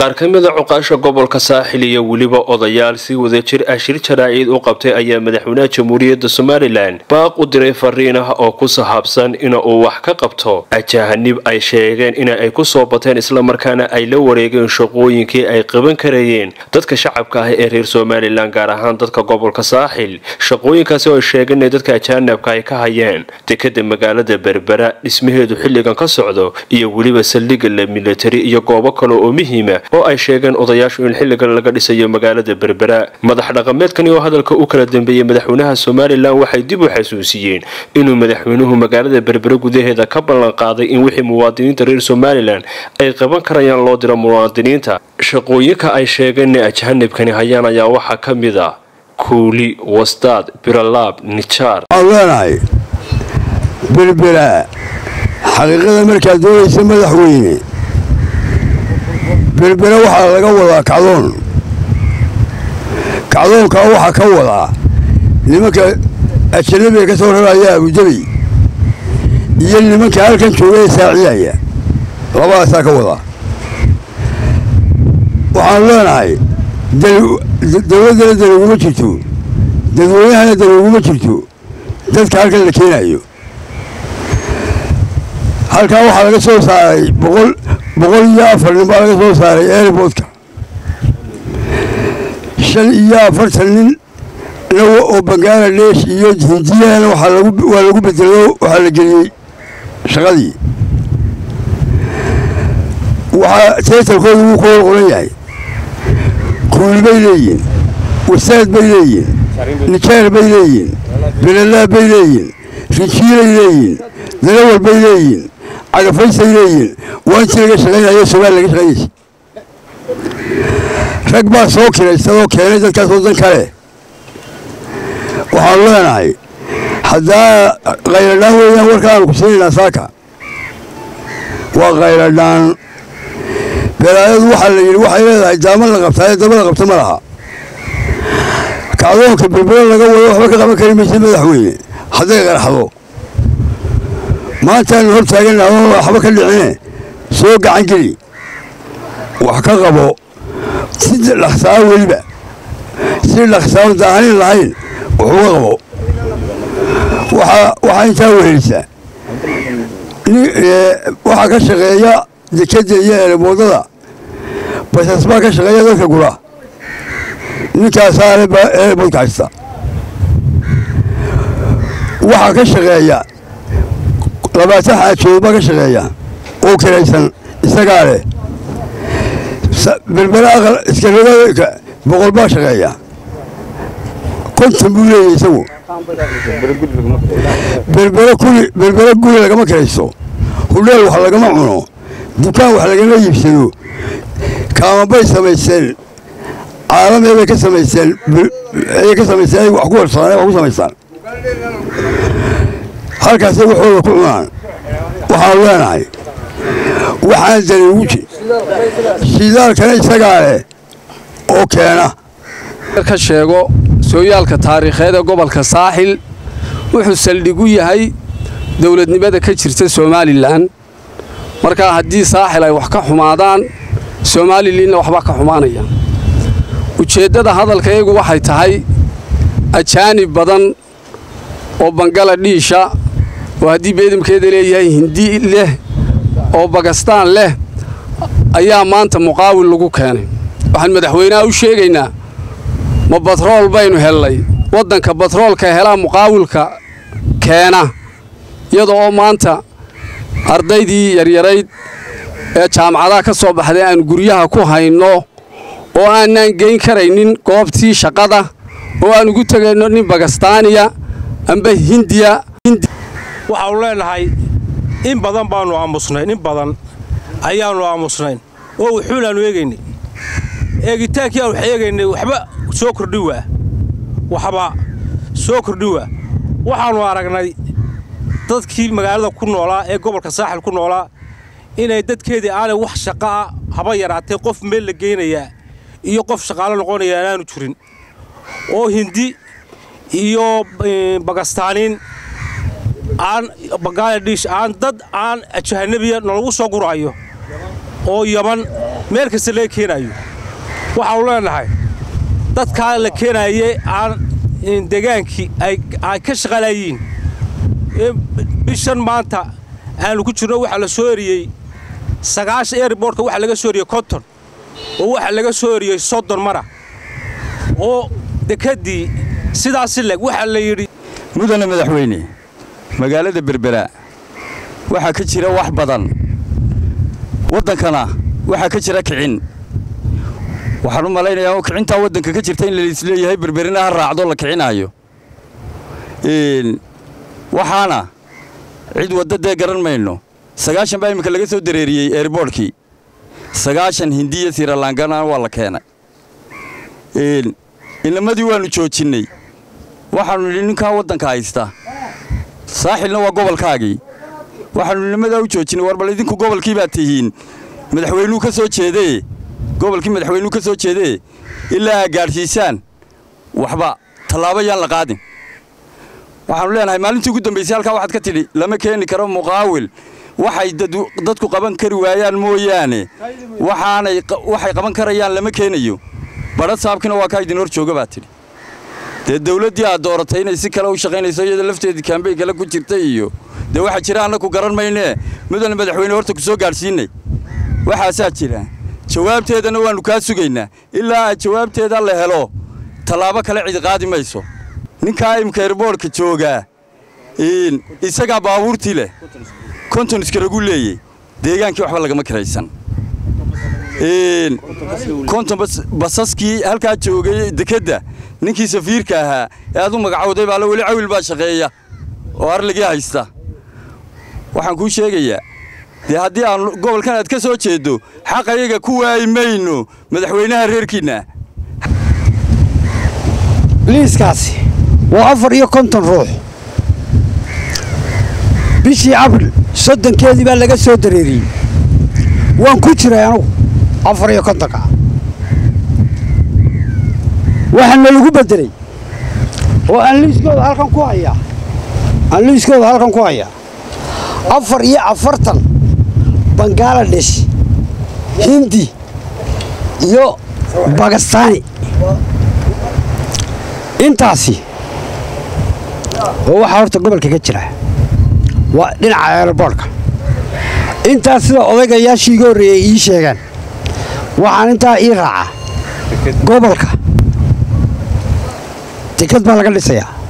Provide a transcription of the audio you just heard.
qaar ka mida cuqaasha gobolka saaxil iyo weliba odayaal si wadajir ah shir jaraaciid u qabtay ayaa madaxweynaha jamhuuriyadda somalilan baaq u diray fariin ah oo ku sahaabsan ina uu wax ka qabto ajahanib ay sheegeen in ay ku soo bateen islamarkaana ay la wareegeen shaqooyinkii ay qaban karayeen dadka shacabka ah ee reer somalilan gaar ahaan dadka gobolka saaxil shaqooyinkaasi oo ay sheegeen inay dadka ajaanibka ay ka hayeen dekada magaalada berbera dhismaheedu xilligan ka socdo iyo weliba saldhigga la milatari iyo goobo kale oo muhiima oo ay sheegeen odayaashu in xilligan laga dhisayo magaalada berbera madax dhaqameedkani oo hadalka u kala dambeeyey madaxweynaha somalilan waxay dib u xasuusiyeen inuu madaxweynuhu magaalada berbera gudaheeda ka ballan qaaday in wixii muwaadiniinta reer somalilan ay qaban karayaan loo diro muwaadiniinta shaqooyinka ay sheegeen in ajahanibkani hayaan ayaa waxaa ka mid a kuuli wastaad biralaab nijaar waxaan leenahay berbera xaqiiqada markaad doonaysa madaxweyne berbera waxaa laga wadaa kacdoon kacdoonkaa waxaa ka wadaa nimanka ajanabiga ka soo raraya abudabi iyo nimanka halkan jooga ee saacidaya labadaasaa ka wadaa waxaan leenahay dowladdana dan uguma jirto dadweynahana dan uguma jirto dadka halkan la keenayo halkaa waxaa laga soo saaray boqol boqol iyo afar nin baa laga soo saaray airboodka shan iyo afartan nin oo bangaladesh iyo hindiyahana waa lagu bedelo waxaa la geliyey shaqadii waxaa teetarkooda wuu ku hor qoran yahay kuuli bay leeyihin wasaad bay leeyihin nijaar bay leeyihin belalaab bay leeyihin rijiilay leeyihin dalawal bay leeyihin cagafaysay leeyihin waa intii laga shaqaynayo somaali laga shaqaynaysa rag baa soo kiraysadoo keenay dadkaas waddan kale waxaanu leenahay haddaa khayladhaan weeyaan warkaanu ku siinaynaa saaka waa khayladhaan belaayadu waxaa la yidhi waxay leedahay daama la qabtaa ee daba la qabta ma laha kacdoonka berbero laga wado waxba ka qaban kari maysa madaxweyne hadday qarxdo maantaanu hor taagana waxba ka dhicine soo gacan geli wax ka qabo si dhaqsaa weliba si dhaqsaan daahanin lahayn wuxuuga qabo waxaa intaa wehelisa waxaa ka shaqeeya dekadda iyo eremoodada basas baa ka shaqeeya dadka gura ninkaasaa eremoodka haysta waxaa ka shaqeeya labaatan xaajood baa ka shaqeeya oo kiraysan isagaa leh berbera aqal iskarada boqol baa shaqeeya konton buu leeyahy isagu berbera guri berbera guri lagama kiraysto hudheel wax lagama cuno dukaan wax lagama iibsado kaamabay samaysteen caalamee bay ka samaysteen ayay ka samaysteen ay wax ku warsadaan wax ku samaystaan halkaasay waxooda ku cunaan waxaanu leenahay waxaan dani ugu jir shidaalkana isagaa leh oo keena ka sheego sooyaalka taariikheed ee gobolka saaxil wuxuu saldhigu yahay dowladnimada ka jirta somalilan markaa haddii saaxil ay wax ka xumaadaan somalilanna waxbaa ka xumaanaya ujeeddada hadalkayagu waxay tahay ajaanib badan oo bangaladhiisha oo haddii beedamkeeda leeyahay hindi leh oo bakistaan leh ayaa maanta muqaawil lagu keenay waxaan madaxweynaha u sheegaynaa ma batrool baynu hellay waddanka batroolka helaa muqaawilka keena iyada oo maanta ardaydii yaryarayd ee jaamacadaha ka soo baxday aanu guryaha ku hayno oo aanaan geyn karaynin goobtii shaqada oo aan ugu tegayno nin bakistaaniya amba hindiya waxaanu leenahay in badan baannu aamusnayn in badan ayaannu aamusnayn oo wuxuulaannu eegaynay eegitaankii aan wax eegaynay waxba soo kordhi waa waxba soo kordhi waa waxaannu aragnay dadkii magaalada ku noolaa ee gobolka saaxil ku noolaa inay dadkeedii aanay wax shaqa'a haba yaraatee qof meel la geynayaa iyo qof shaqaalo noqonaya aanaanu jirin oo hindi iyo bakistaaniin aan bangaladesh aan dad aan jahanabiya nalagu soo guraayo oo yaman meel kasta laga keenaayo waxaanu leenahay dadkaa la keenaayey aan degaankii ay ka shaqalayiin bishan maanta aanu ku jirno waxaa la soo eriyey sagaashan airbortka waxaa laga soo eriyey konton oo waxaa laga soo eriyey soddon mara oo dekeddii sidaasi leg waxaa la yidhi mudane madaxweyne magaalada berbera waxaa ka jira wax badan waddankana waxaa ka jira kicin waxaan u malaynayaa oo kicintaa waddanka ka jirta in laisleeyahay berberina ha raacdo la kicinaayo waxaana cid wadda dee garan mayno sagaashan baa iminka laga soo dareeriyey eerboortkii sagaashan hindiya siralangana waa la keenay inamadii waannu joojinnay waxaannu nidhi ninkaa waddanka haysta saaxilna waa gobolkaagii waxaannu inamadaa u joojinnay war bal idinku gobolkii baad tihiin madaxweynuu ka soo jeedee gobolkii madaxweynuu ka soo jeedee ilaa aa gaadhsiisaan waxba tallaabo yaan la qaadin waxaannu leenahay maalintii ugu dambaysay halkaa waxaad ka tidhi lama keeni karo muqaawil waxay dadku qaban kari waayaan mooyaane waxaanay waxay qaban karayaan lama keenayo badha saabkina waa kaa idin hor jooga baa tidhi dee dawladdii aad dooratay inay si kale u shaqaynayso iyada lafteedii kaambey kale ku jirta iyo dee waxaa jira annaku garan maynee mudane madaxweyne horta ku soo gaadhsiinay waxaasaa jira jawaabteedana waannu kaa sugaynaa ilaa aad jawaabteeda la helo tallaabo kale cidi qaadi mayso ninkaa imika erboorhka joogaa isagaa baabuurtii leh konton iskaragu leeyey deegaankii waxba lagama kiraysan konton basaskii halkaa joogay dekedda ninkii safiirka ahaa ee aad u magacowday baale weli cawil baa shaqeeya oo arligii haysta waxaan kuu sheegayaa dee haddii aan gobolkan aad ka soo jeeddo xaq ayaga ku waayi mayno madaxweynaha reerkiinna liiskaasi waa afar iyo konton ruux bishii abril soddonkeedii baa laga soo dareeriyey waan ku jiray anugu afar iyo kontonka waxaana lagu beddelay oo aan liiskooda halkan ku hayaa aan liiskooda halkan ku hayaa afar iyo afartan bangaladesh hindi iyo bakistani intaasi oo waxaa horta gobolka ka jira waa dhinaca eerboorhka intaas sida odaygayaashii iga horreeyey ii sheegaan waxaan intaa ii raacaa gobolka deked baa laga dhisayaa